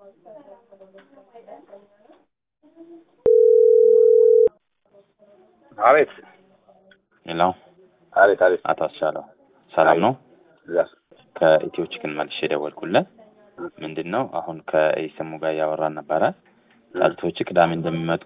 አቤት ሄሎ አቤት አቤት አቶ አስቻለው ሰላም ነው? እዛ ከኢትዮ ቺክን መልሼ ደወልኩለት። ምንድን ነው አሁን ከኢሰሙ ጋር እያወራን ነበረ። ጫጩቶች ቅዳሜ እንደሚመጡ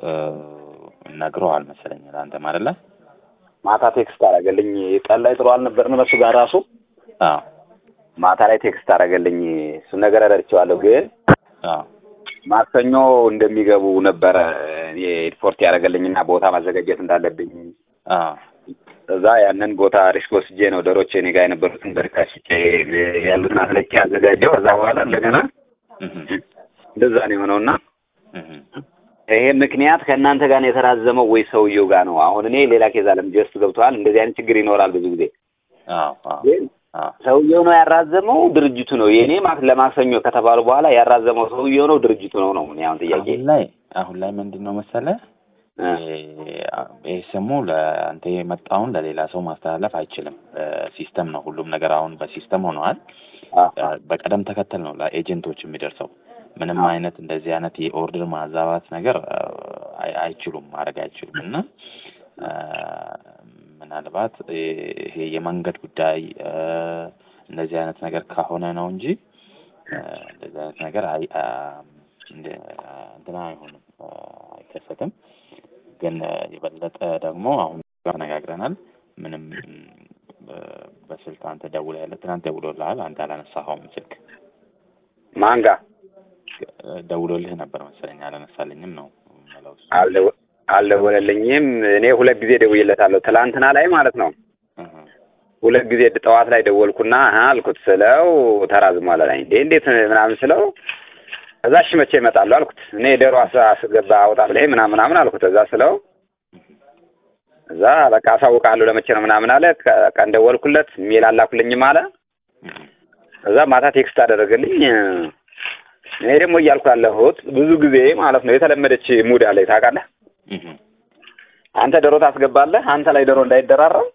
ነግረዋል መሰለኝ ለአንተም አይደለ? ማታ ቴክስት አደረገልኝ። ቀን ላይ ጥሩ አልነበርን በሱ ጋር ራሱ አዎ ማታ ላይ ቴክስት አደረገልኝ። እሱን ነገር ረድቼዋለሁ። ግን አዎ ማክሰኞ እንደሚገቡ ነበረ እኔ ሪፖርት ያደረገልኝና ቦታ ማዘጋጀት እንዳለብኝ አዎ እዛ ያንን ቦታ ሪስክ ወስጄ ነው ዶሮቼ እኔ ጋር የነበሩትን በርካሽ ያሉትን አስለቄ አዘጋጀው። ከዛ በኋላ እንደገና እህ እንደዛ ነው የሆነውና እህ ይሄ ምክንያት ከእናንተ ጋር ነው የተራዘመው ወይ ሰውየው ጋር ነው? አሁን እኔ ሌላ ኬዝ አለም ጀስት ገብተዋል። እንደዚህ አይነት ችግር ይኖራል ብዙ ጊዜ። አዎ አዎ ግን አዎ ሰውየው ነው ያራዘመው ድርጅቱ ነው? የእኔ ማክ ለማክሰኞ ከተባሉ በኋላ ያራዘመው ሰውየው ነው ድርጅቱ ነው ነው? እኔ አሁን ጥያቄ አሁን ላይ አሁን ላይ ምንድን ነው መሰለህ እ ይህ ስሙ ለአንተ የመጣውን ለሌላ ሰው ማስተላለፍ አይችልም። ሲስተም ነው ሁሉም ነገር አሁን በሲስተም ሆነዋል። አ- በቀደም ተከተል ነው ለኤጀንቶች የሚደርሰው። ምንም አዎ። አይነት እንደዚህ አይነት የኦርደር ማዛባት ነገር አይ- አይችሉም ማድረግ አይችሉም። እና አ፣ ምናልባት ይሄ የመንገድ ጉዳይ አ፣ እንደዚህ አይነት ነገር ከሆነ ነው እንጂ አ፣ እንደዚህ አይነት ነገር አይ አ፣ እንደ- እንትና አይሆንም አ፣ አይከሰትም። ግን የበለጠ ደግሞ አሁን ተነጋግረናል። ምንም አ፣ በስልክ አንተ ደውለህለት ትናንት ደውሎልሃል፣ አንተ አላነሳኸውም ስልክ ማን ጋር ደውሎልህ ነበር መሰለኝ አላነሳልኝም ነው የምለው እሱ። አልደወ- አልደወለልኝም። እኔ ሁለት ጊዜ ደውዬለታለሁ ትላንትና ላይ ማለት ነው። እህ ሁለት ጊዜ ጠዋት ላይ ደወልኩና አሀ አልኩት ስለው ተራዝሟል አለኝ። እንዴ እንዴት ምናምን ስለው እዛ እሺ መቼ እመጣለሁ አልኩት። እኔ ዶሮ አስ- አስገባ አውጣ ብለኸኝ ምናምን ምናምን አልኩት። እዛ ስለው እዛ በቃ አሳውቃለሁ ለመቼ ነው ምናምን አለ። ከ- ቀን ደወልኩለት ሜል አላኩልኝም አለ። እህ እዛ ማታ ቴክስት አደረገልኝ። እኔ ደግሞ እያልኩ ያለሁት ብዙ ጊዜ ማለት ነው የተለመደች ሙድ አለኝ ታውቃለህ። እህ አንተ ዶሮ ታስገባለህ፣ አንተ ላይ ዶሮ እንዳይደራረብ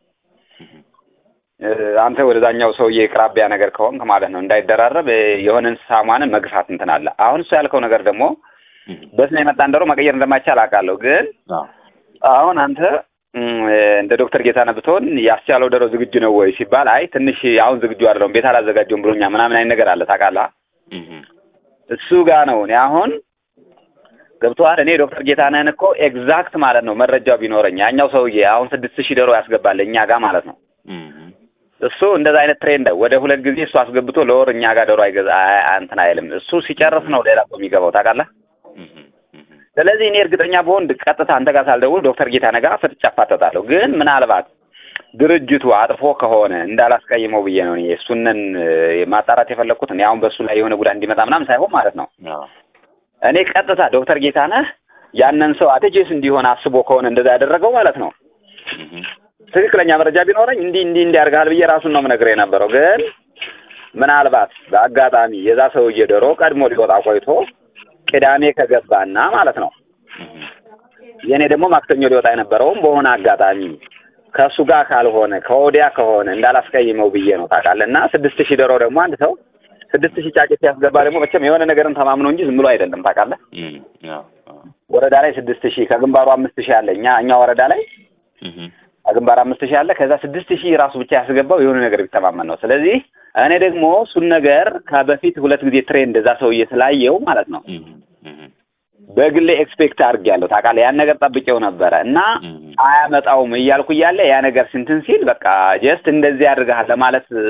እ፣ አንተ ወደዛኛው ሰውዬ ቅራቢያ ነገር ከሆንክ ማለት ነው እንዳይደራረብ እ፣ የሆነ እንስሳማንን መግፋት እንትን አለ። አሁን እሱ ያልከው ነገር ደግሞ እህ በስነ የመጣን ዶሮ መቀየር እንደማይቻል አውቃለሁ። ግን አዎ አሁን አንተ እም፣ እንደ ዶክተር ጌታነህ ብትሆን ያስቻለው ዶሮ ዝግጁ ነው ወይ ሲባል አይ ትንሽ አሁን ዝግጁ አይደለሁም ቤት አላዘጋጀውም ብሎኛ ምናምን አይነት ነገር አለ ታውቃለህ። እህ እሱ ጋር ነው እኔ አሁን ገብቶሃል። እኔ ዶክተር ጌታነህን እኮ ኤግዛክት ማለት ነው መረጃው ቢኖረኝ ያኛው ሰውዬ አሁን ስድስት ሺህ ዶሮ ያስገባል እኛ ጋር ማለት ነው እህ እሱ እንደዛ አይነት ትሬንድ ወደ ሁለት ጊዜ እሱ አስገብቶ ለወር እኛ ጋር ዶሮ አይገዛ አይ- አይ- እንትን አይልም። እሱ ሲጨርስ ነው ሌላ ሰው የሚገባው ታውቃለህ። እህ እህ ስለዚህ እኔ እርግጠኛ በሆን ቀጥታ አንተ ጋር ሳልደውል ዶክተር ጌታነህ ጋር ፍጥጫ አፋጠጣለሁ። ግን ምናልባት ድርጅቱ አጥፎ ከሆነ እንዳላስቀይመው ብዬ ነው እኔ እሱንን እ፣ ማጣራት የፈለግኩት እኔ አሁን በእሱ ላይ የሆነ ጉዳት እንዲመጣ ምናምን ሳይሆን ማለት ነው አዎ እኔ ቀጥታ ዶክተር ጌታነህ ያንን ሰው አትጄስ እንዲሆን አስቦ ከሆነ እንደዛ ያደረገው ማለት ነው እህ ትክክለኛ መረጃ ቢኖረኝ እንዲህ እንዲህ እንዲያርጋል ብዬ ራሱን ነው የምነግርህ የነበረው። ግን ምናልባት በአጋጣሚ የዛ ሰውዬ ዶሮ ቀድሞ ሊወጣ ቆይቶ ቅዳሜ ከገባና ማለት ነው እህ የእኔ ደግሞ ማክሰኞ ሊወጣ የነበረውም በሆነ አጋጣሚ ከእሱ ጋር ካልሆነ ከወዲያ ከሆነ እንዳላስቀይመው ብዬ ነው ታውቃለህ። እና ስድስት ሺህ ዶሮ ደግሞ አንድ ሰው ስድስት ሺህ ጫጭት ሲያስገባ ደግሞ መቼም የሆነ ነገርን ተማምኖ እንጂ ዝም ብሎ አይደለም ታውቃለህ። እህ አዎ አዎ ወረዳ ላይ ስድስት ሺህ ከግንባሩ አምስት ሺህ አለ እኛ እኛ ወረዳ ላይ እህ ግንባር አምስት ሺህ አለ። ከዛ ስድስት ሺህ ራሱ ብቻ ያስገባው የሆነ ነገር ቢተማመን ነው። ስለዚህ እኔ ደግሞ እሱን ነገር ከበፊት ሁለት ጊዜ ትሬንድ እዛ ሰውዬ ስላየው ማለት ነው እህ እህ በግሌ ኤክስፔክት አድርጌያለሁ ታውቃለህ። ያን ነገር ጠብቄው ነበረ እና እህ አያመጣውም እያልኩ እያለ ያ ነገር ስንትን ሲል በቃ ጀስት እንደዚህ ያድርግሃል ለማለት እ፣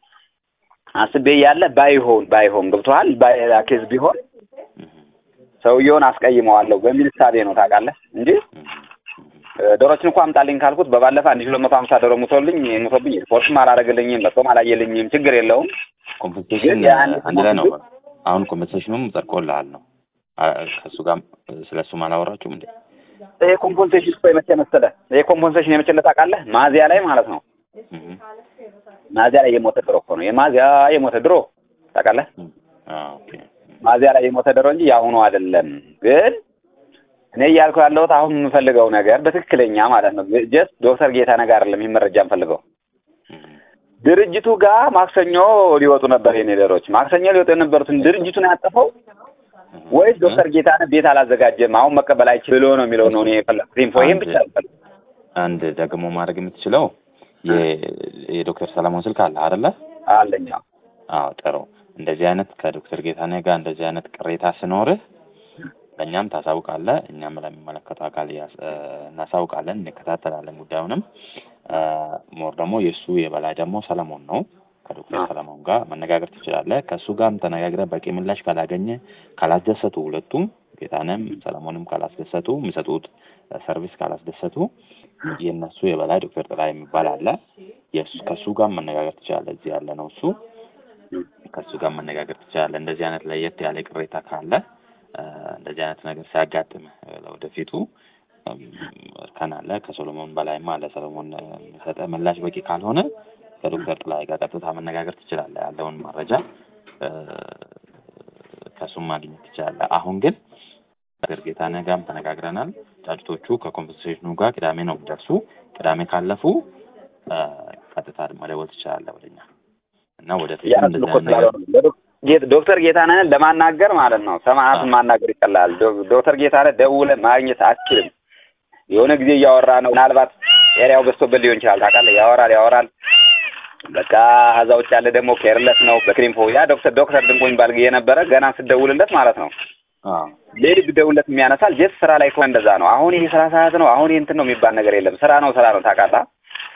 አስቤ እያለ ባይሆን ባይሆን ገብቶሃል ባይላ ኬዝ ቢሆን እህ ሰውየውን አስቀይመዋለሁ በሚል እሳቤ ነው ታውቃለህ እንጂ እ፣ ዶሮችን እንኳ አምጣልኝ ካልኩት በባለፈ አንድ ሺህ ሁለት መቶ ሀምሳ ዶሮ ሙቶልኝ ሙቶብኝ ሪፖርትም አላደረግልኝም መጥቶም አላየልኝም ችግር የለውም ኮምፐንሴሽን ግን ያን- አንድ ላይ ነው። አሁን ኮምፐንሴሽኑም ጸድቆልሃል ነው። አ- ከእሱ ጋር ስለ እሱም አላወራችሁም እንዴ? ይሄ ኮምፖንሴሽን እኮ የመቼ መሰለህ ይሄ ኮምፖንሴሽን የመቼ ዕለት ታውቃለህ ማዚያ ላይ ማለት ነው እህ ማዚያ ላይ የሞተ ድሮ እኮ ነው የማዚያ የሞተ ድሮ ታውቃለህ እህ አዎ ኦኬ ማዚያ ላይ የሞተ ድሮ እንጂ የአሁኑ አይደለም ግን እኔ እያልኩ ያለሁት አሁን የምፈልገው ነገር በትክክለኛ ማለት ነው ጀስት ዶክተር ጌታነህ ጋር አይደለም ይህን መረጃ የምፈልገው እህ ድርጅቱ ጋር ማክሰኞ ሊወጡ ነበር የኔ ዶሮች ማክሰኞ ሊወጡ የነበሩትን ድርጅቱን ያጠፈው ወይስ ዶክተር ጌታነህ ቤት አላዘጋጀም አሁን መቀበል አይችል ብሎ ነው የሚለው ነው እኔ የፈለኩት ኢንፎ ይሄን ብቻ ነው አንድ ደግሞ ማድረግ የምትችለው የዶክተር ሰለሞን ስልክ አለ አይደለ? አለኝ። አዎ ጥሩ። እንደዚህ አይነት ከዶክተር ጌታነህ ጋር እንደዚህ አይነት ቅሬታ ስኖርህ ለእኛም ታሳውቃለህ፣ እኛም ለሚመለከተው አካል እናሳውቃለን፣ እንከታተላለን ጉዳዩንም። ሞር ደግሞ የእሱ የበላይ ደግሞ ሰለሞን ነው። ከዶክተር ሰለሞን ጋር መነጋገር ትችላለህ። ከእሱ ጋርም ተነጋግረህ በቂ ምላሽ ካላገኘ ካላስደሰቱ፣ ሁለቱም ጌታነህም ሰለሞንም ካላስደሰቱ፣ የሚሰጡት ሰርቪስ ካላስደሰቱ የእነሱ የበላይ ዶክተር ጥላ የሚባል አለ። ከእሱ ጋር መነጋገር ትችላለህ። እዚህ ያለ ነው እሱ። ከእሱ ጋር መነጋገር ትችላለህ። እንደዚህ አይነት ለየት ያለ ቅሬታ ካለ እንደዚህ አይነት ነገር ሲያጋጥም ለወደፊቱ እርከን አለ። ከሶሎሞን በላይም አለ። ሰሎሞን የሚሰጠ ምላሽ በቂ ካልሆነ ከዶክተር ጥላይ ጋር ቀጥታ መነጋገር ትችላለህ። ያለውን መረጃ ከእሱም ማግኘት ትችላለህ። አሁን ግን ነገር ጌታነህ ጋርም ተነጋግረናል። ጫጭቶቹ ከኮምፐንሴሽኑ ጋር ቅዳሜ ነው የሚደርሱ። ቅዳሜ ካለፉ ቀጥታ መደወል ትችላለህ ወደኛ እና ወደፊት እንደዚህ አይነት ነገር ዶክተር ጌታነህን ለማናገር ማለት ነው ሰማዕትን ማናገር ይቀላል። ዶክተር ጌታነህ ደውለህ ማግኘት አትችልም። የሆነ ጊዜ እያወራ ነው። ምናልባት ኤሪያው በዝቶበት ሊሆን ይችላል። ታውቃለህ፣ ያወራል ያወራል። በቃ ከዛ ውጭ ያለ ደግሞ ኬርለስ ነው። በክሪምፎ ያ ዶክተር ዶክተር ድንቆ የሚባል የነበረ ገና ስደውልለት ማለት ነው ሌሊት ብደውልለት የሚያነሳል። ጀት ስራ ላይ ከሆነ እንደዛ ነው። አሁን ይሄ ስራ ሰዓት ነው፣ አሁን ይሄ እንትን ነው የሚባል ነገር የለም። ስራ ነው ስራ ነው። ታውቃለህ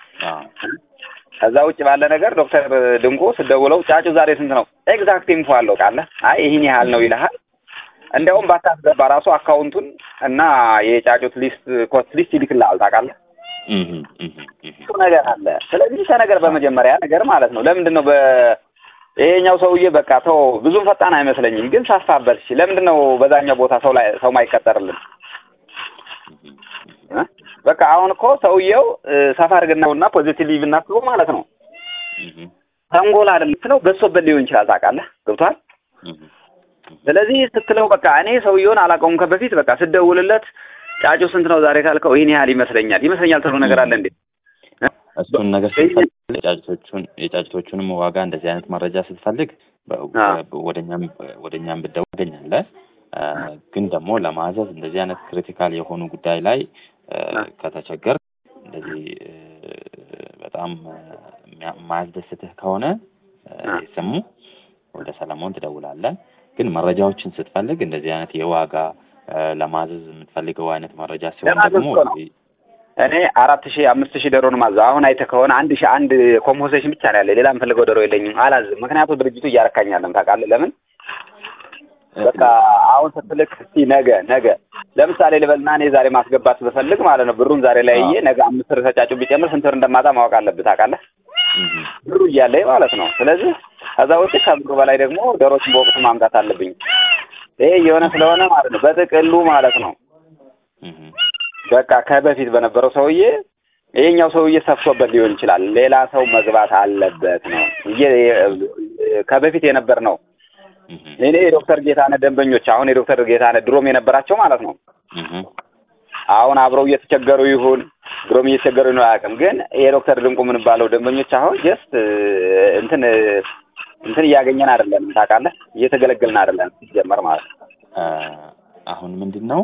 ከዛ ውጭ ባለ ነገር ዶክተር ድንቁ ስደውለው ጫጩ ዛሬ ስንት ነው ኤግዛክት ኢንፎ አለው ቃለ አይ ይህን ያህል ነው ይልሃል። እንዲያውም ባታስገባ ራሱ አካውንቱን እና የጫጩት ሊስት ኮስት ሊስት ይልክልሃል። ታውቃለህ እሱ ነገር አለ። ስለዚህ ነገር በመጀመሪያ ነገር ማለት ነው ለምንድን ነው በ ይሄኛው ሰውዬ በቃ ተው ብዙም ፈጣን አይመስለኝም፣ ግን ሳስታበት እሺ፣ ለምንድን ነው በዛኛው ቦታ ሰው ላይ ሰው ማይቀጠርልን? በቃ አሁን እኮ ሰውየው ሰፋ አድርገናውና ፖዚቲቭ እናስበው ማለት ነው። ተንጎል አይደለም ስለው በሶበት ሊሆን ይችላል። ታውቃለህ፣ ገብቷል። ስለዚህ ስትለው በቃ እኔ ሰውየውን አላውቀውም ከበፊት በቃ ስደውልለት ጫጩ ስንት ነው ዛሬ ካልከው ይህን ያህል ይመስለኛል ይመስለኛል ተብሎ ነገር አለ እንዴ? እሱን ነገር ስትፈልግ የጫጭቶቹን የጫጭቶቹንም ዋጋ እንደዚህ አይነት መረጃ ስትፈልግ ወደኛም ወደኛም ብትደውል ታገኛለህ። ግን ደግሞ ለማዘዝ እንደዚህ አይነት ክሪቲካል የሆኑ ጉዳይ ላይ ከተቸገር እንደዚህ በጣም የማያስደስትህ ከሆነ ስሙ ወደ ሰለሞን ትደውላለህ። ግን መረጃዎችን ስትፈልግ እንደዚህ አይነት የዋጋ ለማዘዝ የምትፈልገው አይነት መረጃ ሲሆን ደግሞ እኔ አራት ሺህ አምስት ሺህ ዶሮ ነው ማዘው። አሁን አይተህ ከሆነ አንድ ሺህ አንድ ኮምፖሴሽን ብቻ ነው ያለ። ሌላ የምፈልገው ዶሮ የለኝም፣ አላዝም። ምክንያቱም ድርጅቱ እያረካኛለም ታውቃለህ። ለምን በቃ አሁን ስትልክ እስቲ ነገ ነገ ለምሳሌ ልበልና እኔ ዛሬ ማስገባት ብፈልግ ማለት ነው ብሩን ዛሬ ላይ እዬ ነገ አምስት ብር ተጫጩ ቢጨምር ስንት ብር እንደማጣ ማወቅ አለብህ ታውቃለህ። ብሩ እያለኝ ማለት ነው። ስለዚህ ከዛ ውጭ ከብሩ በላይ ደግሞ ዶሮችን በወቅቱ ማምጣት አለብኝ። ይሄ የሆነ ስለሆነ ማለት ነው በጥቅሉ ማለት ነው በቃ ከበፊት በነበረው ሰውዬ ይሄኛው ሰውዬ ሰፍቶበት ሊሆን ይችላል። ሌላ ሰው መግባት አለበት ነው ከበፊት የነበር ነው። እኔ የዶክተር ጌታነህ ደንበኞች አሁን የዶክተር ጌታነህ ድሮም የነበራቸው ማለት ነው አሁን አብረው እየተቸገሩ ይሁን ድሮም እየተቸገሩ ነው አያውቅም። ግን የዶክተር ድንቁ የምንባለው ደንበኞች አሁን ጀስት እንትን እንትን እያገኘን አይደለንም ታውቃለህ፣ እየተገለገልን አይደለም ሲጀመር ማለት ነው። አሁን ምንድን ነው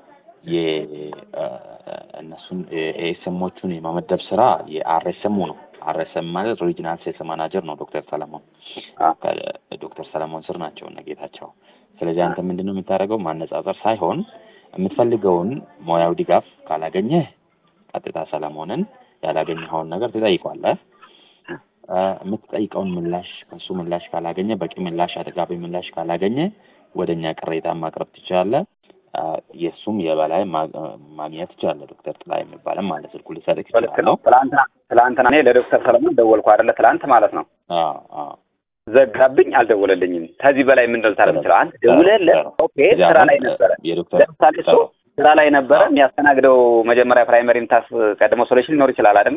የእነሱን ኤስኤሞቹን የመመደብ ስራ የአርኤስኤሙ ነው። አርኤስኤም ማለት ሪጂናል ሴልስ ማናጀር ነው ዶክተር ሰለሞን ዶክተር ሰለሞን ስር ናቸው እነ ጌታቸው። ስለዚህ አንተ ምንድን ነው የምታደርገው ማነጻጸር ሳይሆን የምትፈልገውን ሙያዊ ድጋፍ ካላገኘህ ቀጥታ ሰለሞንን ያላገኘኸውን ነገር ትጠይቋለህ። የምትጠይቀውን ምላሽ ከእሱ ምላሽ ካላገኘ በቂ ምላሽ፣ አጥጋቢ ምላሽ ካላገኘ ወደ እኛ ቅሬታ ማቅረብ ትችላለህ። የእሱም የበላይ ማግኘት ትችላለህ። ዶክተር ጥላ የሚባልም ማለት ስልኩ ልሰጥህ ይችላለሁ። ትላንትና ትላንትና እኔ ለዶክተር ሰለሞን ደወልኩ አይደለ? ትላንት ማለት ነው ዘጋብኝ፣ አልደወለልኝም። ከዚህ በላይ ምን ልታደርግ ትችላለህ? አንተ ደውለህለት ኦኬ፣ ስራ ላይ ነበረ። ለምሳሌ እሱ ስራ ላይ ነበረ የሚያስተናግደው መጀመሪያ ፕራይመሪ ምታስ ቀድሞ ሶሉሽን ሊኖር ይችላል አይደለ?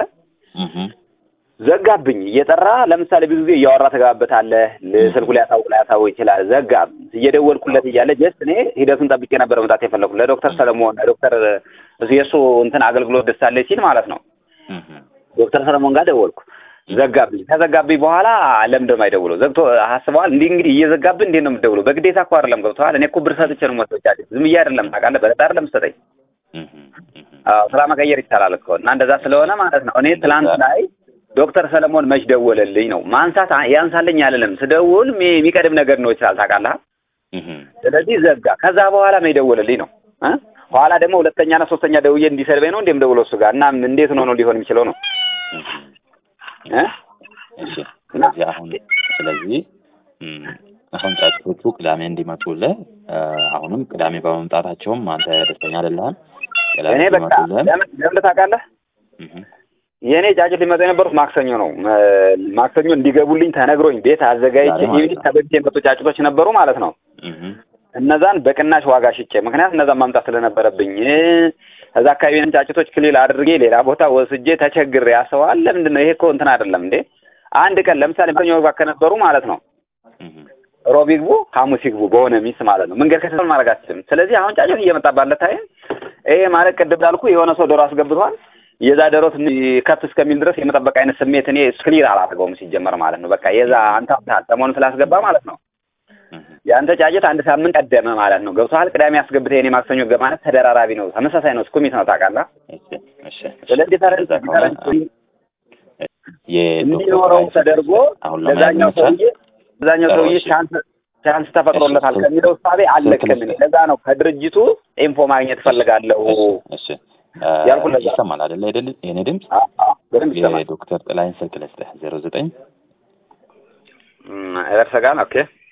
ዘጋብኝ እየጠራ ለምሳሌ ብዙ ጊዜ እያወራ ተገባበታለህ። ስልኩ ሊያሳውቅ ላያሳውቅ ይችላል። ዘጋ እየደወልኩለት እያለ ጀስት እኔ ሂደቱን ጠብቄ ነበር መምጣት የፈለኩት ለዶክተር ሰለሞን ዶክተር የእሱ እንትን አገልግሎት ደሳለች ሲል ማለት ነው ዶክተር ሰለሞን ጋር ደወልኩ። ዘጋብኝ። ከዘጋብኝ በኋላ ለምን ደግሞ አይደውለው ዘግቶ አስበዋል። እንዲህ እንግዲህ እየዘጋብን እንዴት ነው የምትደውለው? በግዴታ እኮ አይደለም ገብቶሃል። እኔ እኮ ብር ሰጥቼ ነው የምወስደው ጫጭ ዝም ብዬ አይደለም ታውቃለህ። በለጣ አይደለም ሰጠኝ። እህ እህ አዎ ስራ መቀየር ይቻላል እኮ እና እንደዛ ስለሆነ ማለት ነው። እኔ ትላንት ላይ ዶክተር ሰለሞን መች ደወለልኝ ነው ማንሳት ያንሳልኝ አልልም። ስደውል ሚ- የሚቀድም ነገር ነው ይችላል ታውቃለህ። እህ ስለዚህ ዘጋ። ከዛ በኋላ መች ደወለልኝ ነው እ ኋላ ደግሞ ሁለተኛና ሶስተኛ ደውዬ እንዲሰድበኝ ነው እንደም ደውሎ እሱ ጋር እና እንዴት ነው ነው ሊሆን የሚችለው ነው እህ እ እሺ ስለዚህ አሁን ስለዚህ እም፣ አሁን ጫጩቶቹ ቅዳሜ እንዲመጡልህ እ፣ አሁንም ቅዳሜ በመምጣታቸውም አንተ ደስተኛ አይደለህም። ቅዳሜ እኔ በቃ እንዲመጡልህ ለምን ለምን ታውቃለህ እህ የእኔ ጫጭት ሊመጡ የነበሩት ማክሰኞ ነው። እ፣ ማክሰኞ እንዲገቡልኝ ተነግሮኝ ቤት አዘጋጅቼ ዛሬ ማለት ይህ ነው። ከበፊት የመጡ ጫጭቶች ነበሩ ማለት ነው። እህ እነዛን በቅናሽ ዋጋ ሽጬ ምክንያት እነዛን ማምጣት ስለነበረብኝ እ፣ እዛ አካባቢ ጫጭቶች ክሊል አድርጌ ሌላ ቦታ ወስጄ ተቸግሬ ያሰዋል። ለምንድን ነው ይሄ እኮ እንትን አይደለም እንዴ? አንድ ቀን ለምሳሌ ማክሰኞ መግባት ከነበሩ ማለት ነው እህ ሮብ ይግቡ ሐሙስ ይግቡ በሆነ ሚስ ማለት ነው። መንገድ ከተሰል ማድረግ አትችልም። ስለዚህ አሁን ጫጭት እየመጣ ባለ ታይም ይሄ ማለት ቅድም እንዳልኩ የሆነ ሰው ዶሮ አስገብቷል። የዛ ዶሮ ትንሽ ከፍ እስከሚል ድረስ የመጠበቅ አይነት ስሜት እኔ ክሊር አላደርገውም ሲጀመር ማለት ነው። በቃ የዛ አንተ ሰሞኑን ስላስገባ ማለት ነው እህ የአንተ ጫጭት አንድ ሳምንት ቀደመ ማለት ነው። ገብቶሃል? ቅዳሜ አስገብተህ የኔ ማክሰኞ ገባ ማለት ተደራራቢ ነው፣ ተመሳሳይ ነው፣ ስኩሚት ነው ታውቃለህ። እሺ እሺ ስለዚህ ተረ- እንደዛ ከሆነ የዶክተር እንዲኖረው ጥላዬ ተደርጎ አሁን ለመያዝ ለዛኛው ይመቻል? ሰውዬ ለዛኛው ጥሩ፣ ሰውዬ እሺ። ቻንስ ቻንስ ተፈጥሮለታል እሺ፣ ከሚለው እሳቤ አለቅም። ስልክ እኔ ልስጥ። ለዛ ነው ከድርጅቱ ኢንፎ ማግኘት እፈልጋለሁ እሺ ያልኩህ ለዛ ነው። ይሰማል አይደለ? አይደል? የኔ ድምፅ አ- አ፣ በደንብ ይሰማል። የዶክተር ጥላዬን ስልክ ልስጥህ ዜሮ ዘጠኝ እም፣ ኤቨርሰጋን ኦኬ